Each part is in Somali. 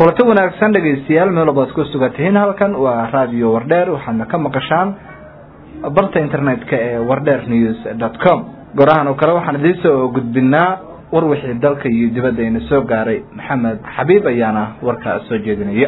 kulanti wanaagsan dhegaystayaal meel walbaad ku sugan tihiin halkan waa radio wardheer waxaadna ka maqashaan barta internetka ee wardheer news dot com gorahan oo kale waxaan idiin soo gudbinaa war wixii dalka iyo dibadda ina soo gaaray maxamed xabiib ayaana warkaa soo jeedinaya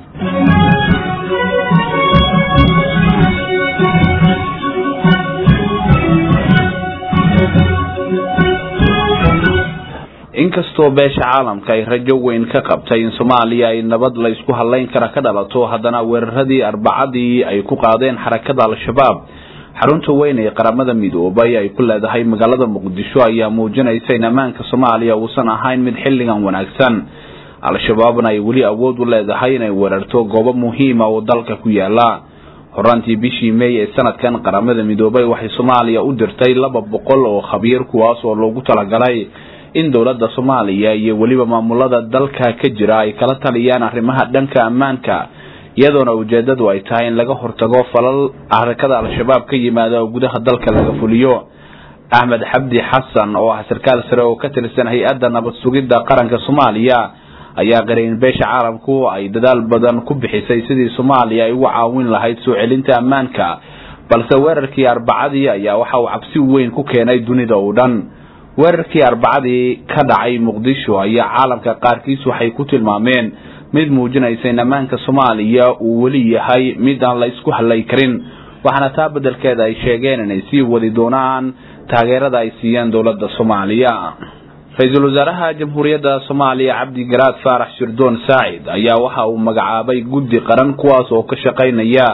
inkastoo beesha caalamka ay rajo weyn ka qabtay in soomaaliya ay nabad la isku hadlayn kara ka dhalato haddana weeraradii arbacadii ay ku qaadeen xarakada al-shabaab xarunta weyn ee qaramada midoobay ay ku leedahay magaalada muqdisho ayaa muujinaysa in ammaanka soomaaliya uusan ahayn mid xilligan wanaagsan al-shabaabna ay weli awood u leedahay inay weerarto goobo muhiima oo dalka ku yaala horaantii bishii meey ee sanadkan qaramada midoobay waxay soomaaliya u dirtay laba boqol oo khabiir kuwaas oo loogu talagalay in dowladda soomaaliya iyo weliba maamulada dalka ka jira ay kala taliyaan arrimaha dhanka ammaanka iyadoona ujeedadu ay tahay in laga hortago falal xarakada al-shabaab ka yimaada oo gudaha dalka laga fuliyo axmed xabdi xasan oo ah sarkaal sare oo ka tirsan hay-adda nabad sugidda qaranka soomaaliya ayaa qaray in beesha caalamku ay dadaal badan ku bixisay sidii soomaaliya ay uga caawin lahayd soo celinta ammaanka balse weerarkii arbacadii ayaa waxa uu cabsi weyn ku keenay dunida oo dhan weerarkii arbacadii ka dhacay muqdisho ayaa caalamka qaarkiis waxay ku tilmaameen mid muujinaysa in ammaanka soomaaliya uu weli yahay mid aan la isku hadlay karin waxaana taa beddelkeeda ay sheegeen inay sii wadi doonaan taageerada ay siiyeen dowladda soomaaliya ra-iisul wasaaraha jamhuuriyadda soomaaliya cabdi garaad faarax shirdoon saacid ayaa waxa uu magacaabay guddi qaran kuwaas oo ka shaqaynaya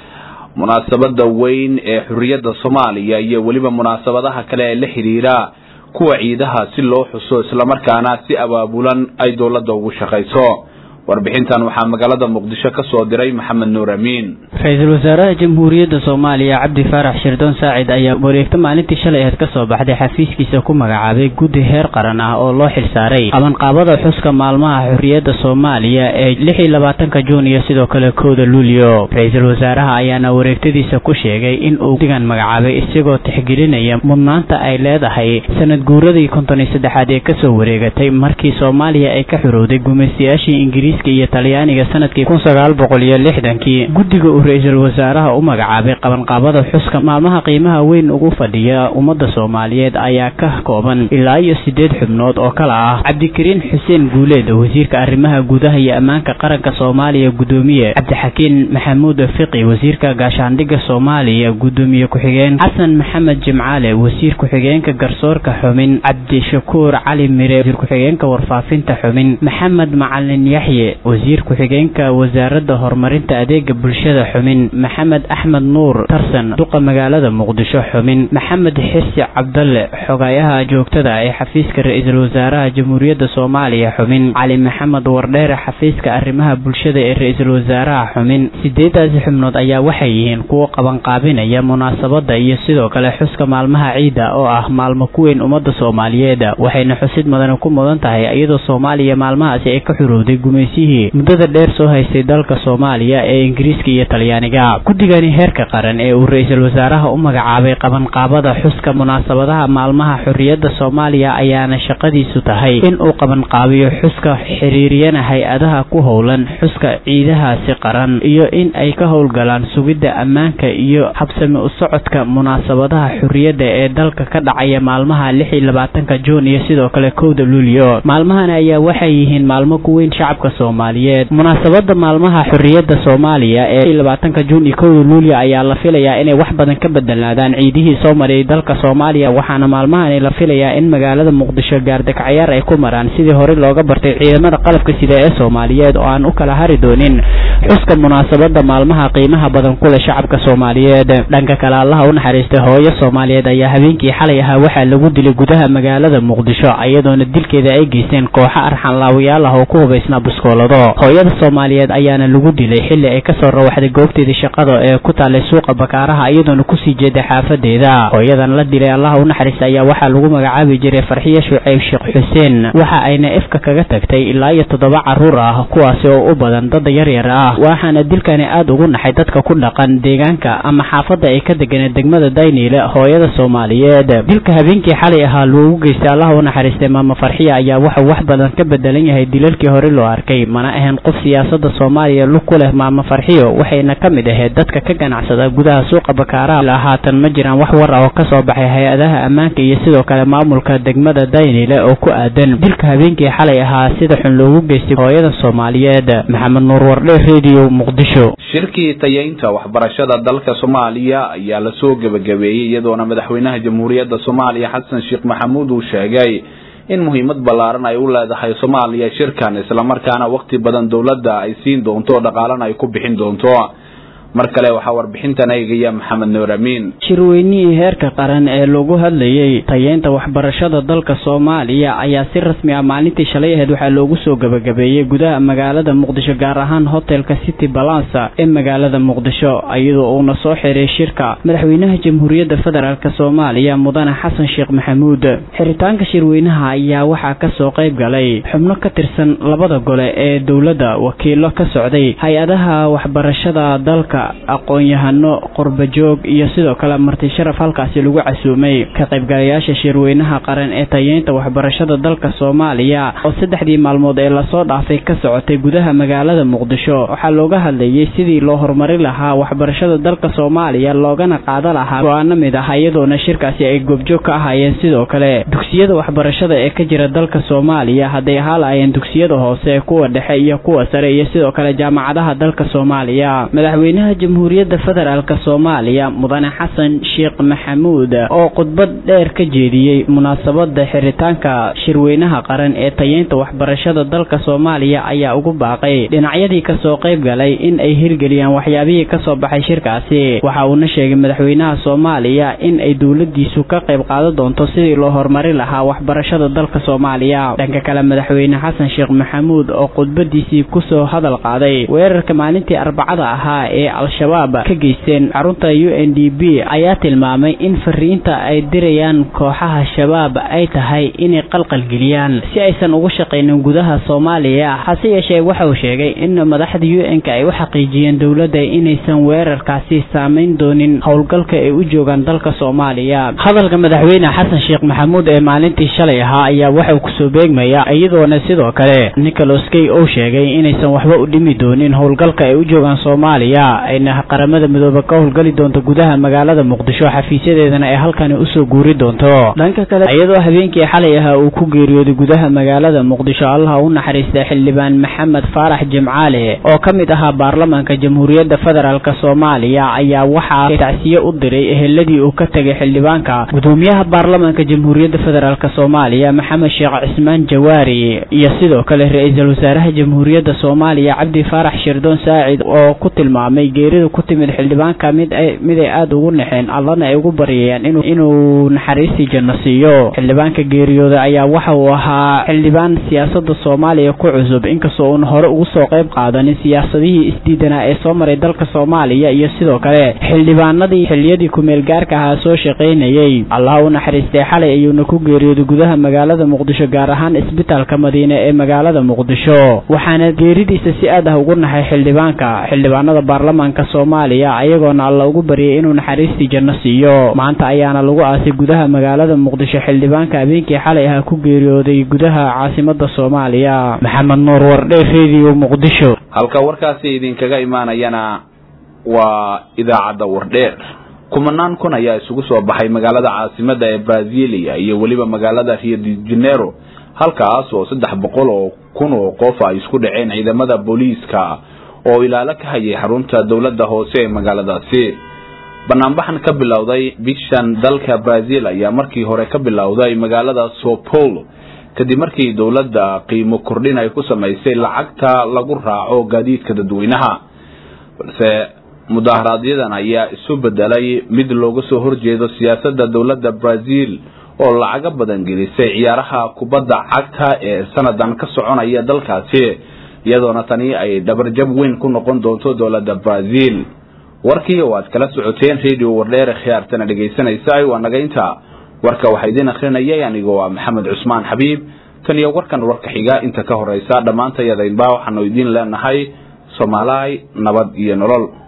munaasabada weyn ee xurriyadda soomaaliya iyo weliba munaasabadaha kale ee la xidhiira kuwa ciidaha si loo xuso islamarkaana si abaabulan ay dowladda ugu shaqayso warbixintan waxaa magaalada muqdisho ka soo diray maxamed nuur amiin ra-iisul wasaaraha jamhuuriyadda soomaaliya cabdi faarax shirdoon saacid ayaa wareegto maalintii shalay aheed ka soo baxday xafiiskiisa ku magacaabay guddi heer qaran ah oo loo xilsaaray qabanqaabada xuska maalmaha xorriyadda soomaaliya ee lix iyo labaatanka juun iyo sidoo kale kowda luulyo ra-iisul wasaaraha ayaana wareegtadiisa ku sheegay in uu guddigan magacaabay isagoo tixgelinaya mudnaanta ay leedahay sanad guuradii konton iyo saddexaad ee kasoo wareegatay markii soomaaliya ay ka xorowday gumaystayaashii ingiriis iyo talyaaniga sanadkii kun sagaal boqol iyo lixdankii guddiga uu ra-iisul wasaaraha u magacaabay qabanqaabada xuska maalmaha qiimaha weyn ugu fadhiya ummadda soomaaliyeed ayaa ka kooban ilaa iyo siddeed xubnood oo kala ah cabdikariin xuseen guuleed wasiirka arrimaha gudaha iyo ammaanka qaranka soomaaliya guddoomiye cabdixakiin maxamuud fiqi wasiirka gaashaandhigga soomaaliya guddoomiye ku-xigeen xasan maxamed jimcaale wasiir ku-xigeenka garsoorka xumin cabdishakuur cali mire wasiir ku-xigeenka warfaafinta xumin maxamed macalin yaxye wasiir ku-xigeenka wasaaradda horumarinta adeega bulshada xumin maxamed axmed nuur tarsan duqa magaalada muqdisho xumin maxamed xirsi cabdalle xogayaha joogtada ee xafiiska ra-iisul wasaaraha jamhuuriyadda soomaaliya xumin cali maxamed wardheere xafiiska arrimaha bulshada ee ra-iisul wasaaraha xumin sideedaasi xubnood ayaa waxay yihiin kuwo qabanqaabinaya munaasabada iyo sidoo kale xuska maalmaha ciida oo ah maalmo ku weyn ummadda soomaaliyeed waxayna xusid mudane ku mudan tahay iyadoo soomaaliya maalmahaasi ay ka xurowday muddada dheer soo haystay dalka soomaaliya ee ingiriiska iyo talyaaniga guddigani heerka qaran ee uu ra-iisul wasaaraha u magacaabay qabanqaabada xuska munaasabadaha maalmaha xorriyadda soomaaliya ayaana shaqadiisu tahay in uu qabanqaabiyo xuska xiriiriyana hay-adaha ku howlan xuska ciidahaasi qaran iyo in ay ka howlgalaan sugidda ammaanka iyo habsami u socodka munaasabadaha xorriyadda ee dalka ka dhacaya maalmaha lix iyo labaatanka juun iyo sidoo kale kowda luulyo maalmahan ayaa waxay yihiin maalmo ku weyn shacabka soomaaliyeed munaasabada maalmaha xorriyadda soomaaliya ee labaatanka juun iyo kowda luulyo ayaa la filayaa inay wax badan ka bedelnaadaan ciidihii soo mariyay dalka soomaaliya waxaana maalmahani la filayaa in magaalada muqdisho gaardagcayaar ay ku maraan sidii hore looga bartay ciidamada qalabka sida ee soomaaliyeed oo aan u kala hari doonin xuska munaasabada maalmaha qiimaha badan kule shacabka soomaaliyeed dhanka kale allaha u naxariistay hooyo soomaaliyeed ayaa habeenkii xalay ahaa waxaa lagu dilay gudaha magaalada muqdisho iyadoona dilkeeda ay geysteen kooxo arxanlaawayaal ah oo ku hubaysnaa buskoolado hooyada soomaaliyeed ayaana lagu dilay xilli ay kasoo rawaxday goobteedii shaqada ee ku taalay suuqa bakaaraha iyadoona kusii jeeda xaafadeeda hooyadan la dilay allaha u naxariista ayaa waxaa lagu magacaabi jiray farxiyo shuceyb sheekh xuseen waxa ayna ifka kaga tagtay ilaa iyo toddoba caruur ah kuwaasi oo u badan dad yaryar ah ah waxaana dilkani aada ugu naxay dadka ku dhaqan deegaanka ama xaafadda ay ka deganeen degmada dayniile hooyada soomaaliyeed dilka habeenkii xalay ahaa loogu geystay allaha u naxariistay maama farxiya ayaa wuxuu wax badan ka bedelan yahay dilalkii hore loo arkay mana ahayn qof siyaasada soomaaliya lug ku leh maama farxiyo waxayna ka mid ahayd dadka ka ganacsada gudaha suuqa bakaaraha haatan ma jiraan wax war ah oo ka soo baxay hay-adaha ammaanka iyo sidoo kale maamulka degmada daynile oo ku aadan dilka habeenkii xalay ahaa sida xun loogu geystay hooyada soomaaliyeed maxamed nuur wardhe radio muqdisho shirkii tayeynta waxbarashada dalka soomaaliya ayaa lasoo gebagabeeyey iyadoona madaxweynaha jamhuuriyadda soomaaliya xasan sheekh maxamuud uu sheegay in muhiimad ballaaran ay u leedahay soomaaliya shirkan islamarkaana waqti badan dowladda ay siin doonto dhaqaalana ay ku bixin doonto mar kale waxaa warbixintan eegaya maxamed nuur amiin shirweynihii heerka qaran ee lagu hadlayey tayeynta waxbarashada dalka soomaaliya ayaa si rasmi ah maalintii shalay ahayd waxaa loogu soo gebagabeeyey gudaha magaalada muqdisho gaar ahaan hotelka city balansa ee magaalada muqdisho iyadoo uuna soo xiray shirka madaxweynaha jamhuuriyadda federaalk soomaaliya mudane xasan sheekh maxamuud xiritaanka shirweynaha ayaa waxaa kasoo qayb galay xubno ka tirsan labada gole ee dowladda wakiilo ka socday hay-adaha waxbarashada dalka aqoon-yahano qurbajoog iyo sidoo kale marti sharaf halkaasi lagu casuumay ka qaybgalayaasha shirweynaha qaran ee tayeynta waxbarashada dalka soomaaliya oo saddexdii maalmood ee lasoo dhaafay ka socotay gudaha magaalada muqdisho waxaa looga hadlayay sidii loo horumari lahaa waxbarashada dalka soomaaliya loogana qaada lahaa go-aano mid ah iyadoona shirkaasi ay goobjoog ka ahaayeen sidoo kale dugsiyada waxbarashada ee ka jira dalka soomaaliya hadday ahaa lahaayeen dugsiyada hoose kuwa dhexe iyo kuwa sare iyo sidoo kale jaamacadaha dalka soomaaliya madaxweynaha jamhuuriyadda federaalk soomaaliya mudane xasan sheekh maxamuud oo khudbad dheer ka jeediyey munaasabada xiritaanka shirweynaha qaran ee tayeynta waxbarashada dalka soomaaliya ayaa ugu baaqay dhinacyadii kasoo qayb galay in ay hirgeliyaan waxyaabihii kasoo baxay shirkaasi waxa uuna sheegay madaxweynaha soomaaliya in ay dowladiisu ka qayb qaadan doonto sidii loo horumari lahaa waxbarashada dalka soomaaliya dhanka kale madaxweyne xasan sheekh maxamuud oo khudbadiisii kusoo hadal qaaday weerarka maalintii arbacada ahaa ee al-shabaab ka geysteen xarunta u n d b ayaa tilmaamay in fariinta ay dirayaan kooxaha shabaab ay tahay inay qalqalgeliyaan si aysan ugu shaqaynin gudaha soomaaliya hase yeeshee waxa uu sheegay in madaxda u n-ka ay u xaqiijiyeen dowladda inaysan weerarkaasi saamayn doonin howlgalka ay u joogaan dalka soomaaliya hadalka madaxweyne xasan sheekh maxamuud ee maalintii shalay ahaa ayaa waxauu kusoo beegmaya iyadoona sidoo kale nicholas kay uu sheegay inaysan waxba u dhimi doonin howlgalka ay u joogaan soomaaliya ayna qaramada midoobe ka howlgali doonto gudaha magaalada muqdisho xafiisyadeedana ay halkani usoo guuri doonto dhanka kale iyadoo habeenkii xalay ahaa uu ku geeriyooday gudaha magaalada muqdisho allaha u naxariista xildhibaan maxamed faarax jimcaale oo ka mid ahaa baarlamaanka jamhuuriyadda federaalk soomaaliya ayaa waxaa tacsiye u diray eheladii uu ka tegay xildhibaanka gudoomiyaha baarlamaanka jamhuuriyadda federaalk soomaaliya maxamed sheekh cismaan jawaari iyo sidoo kale ra-iisul wasaaraha jamhuuriyadda soomaaliya cabdi faarax shirdoon saacid oo ku tilmaamay geerida ku timid xildhibaanka mid ay mid ay aada ugu naxeen allana ay ugu baryayaan inuu inuu naxariistii janno siiyo xildhibaanka geeriyooda ayaa waxa uu ahaa xildhibaan siyaasada soomaaliya ku cusub inkastoo uuna hore ugu soo qayb qaadanin siyaasadihii isdiidanaa ee soo maray dalka soomaaliya iyo sidoo kale xildhibaanadii xiliyadii kumeel gaarka ahaa soo shaqaynayey allah u naxariistay xalay ayuuna ku geeriyooday gudaha magaalada muqdisho gaar ahaan isbitaalka madiine ee magaalada muqdisho waxaana geeridiisa si aad ah ugu naxay xildhibaanka xildhibaanada baarlamaanka soomaaliya ayagoona alla ugu baryay inuu naxariistii janno siiyo maanta ayaana lagu aasay gudaha magaalada muqdisho xildhibaanka habeenkii xalay ahaa ku geeriyooday gudaha caasimada soomaaliya maxamed nuur wardhe radio muqdisho halka warkaasi idinkaga imaanayana waa idaacadda wardheer kumanaan kun ayaa isugu soo baxay magaalada caasimada ee brazilia iyo weliba magaalada rio de janeiro halkaas oo saddex boqol oo kun oo qof ay isku dhaceen ciidamada booliiska oo ilaalo ka hayay xarunta dowladda hoose ee magaaladaasi banaanbaxan ka bilowday bishan dalka brazil ayaa markii hore ka bilowday magaalada sao paulo kadib markii dowladda qiimo kordhin ay ku samaysay lacagta lagu raaco gaadiidka dadweynaha balse mudaharaaadyadan ayaa isu bedelay mid looga soo horjeedo siyaasadda dowladda brazil oo lacago badan gelisay ciyaaraha kubadda cagta ee sanadan ka soconaya dalkaasi iyadoona tani ay dhabarjab weyn ku noqon doonto dowladda brazil warkii oo aad kala socoteen radio wardheere khiyaartana dhegaysanaysa waa nagaynta warka waxaa idiin akrinayay anigoo ah maxamed cusmaan xabiib tan iyo warkan warka xiga inta ka horeysa dhammaantayadaynba waxaanu idiin leenahay soomaalahay nabad iyo nolol